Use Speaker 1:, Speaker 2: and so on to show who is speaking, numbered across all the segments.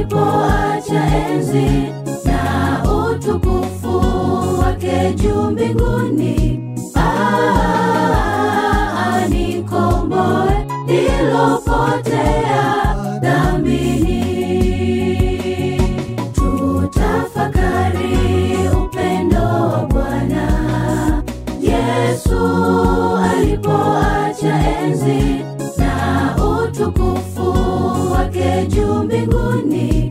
Speaker 1: alipoacha enzi na utukufu wake juu mbinguni Ah, anikomboe nilopotea dhambini tutafakari upendo wa bwana yesu alipoacha enzi na utukufu wake juu mbinguni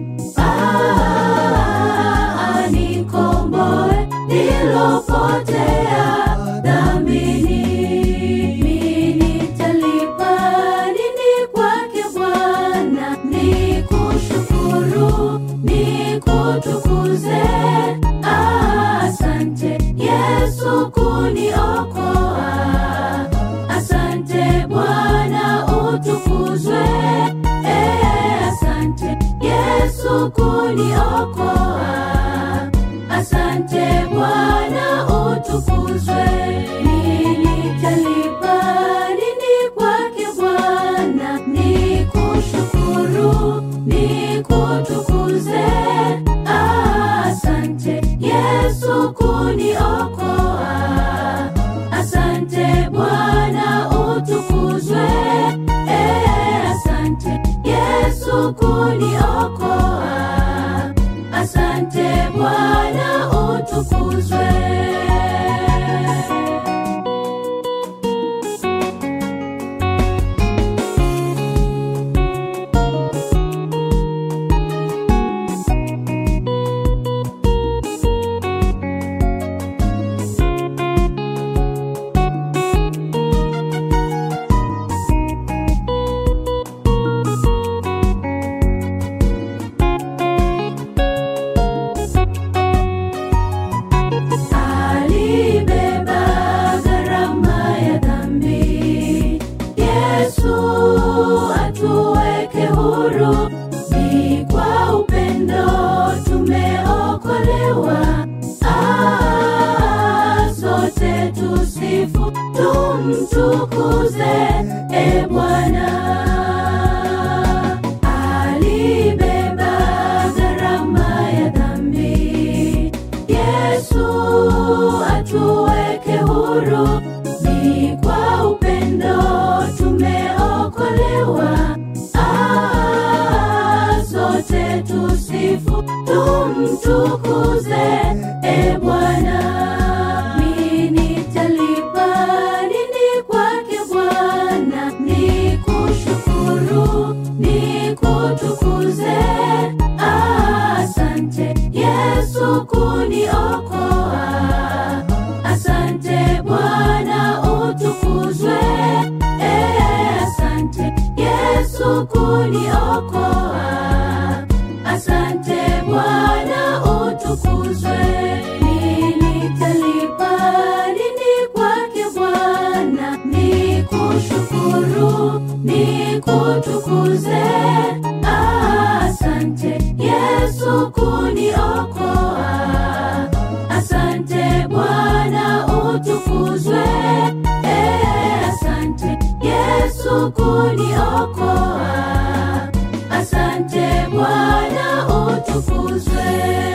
Speaker 1: Ah, anikomboe nilopotea dhambini Mimi nitalipa nini kwake bwana nikushukuru nikutukuze asante yesu kuniokoa asante bwana utukuzwe Eh, asante yesu kuniokoa asante bwana utukuzwe nilitalipa nini kwake bwana nikushukuru nikutukuze asante yesu kuniokoa asante bwana utukuzwe Eh, asante yesu kuniokoa asante bwana utukuzwe alibeba gharama ya dhambi yesu atuweke huru ni kwa upendo tumeokolewa Ah, sote tusifu tumtukuze e bwana alibeba gharama ya dhambi yesu atuweke huru ni kwa upendo tumeokolewa Ah, sote tusifu tumtukuze e bwana Mimi nitalipa nini kwake bwana nikushukuru nikutukuze asante yesu kuniokoa asante bwana utukuzwe Eh, asante yesu kuniokoa asante bwana utukuzwe nilitalipa nini kwake bwana nikushukuru nikutukuze asante yesu kuniokoa asante bwana utukuzwe Eh, asante yesu kuniokoa asante bwana utukuzwe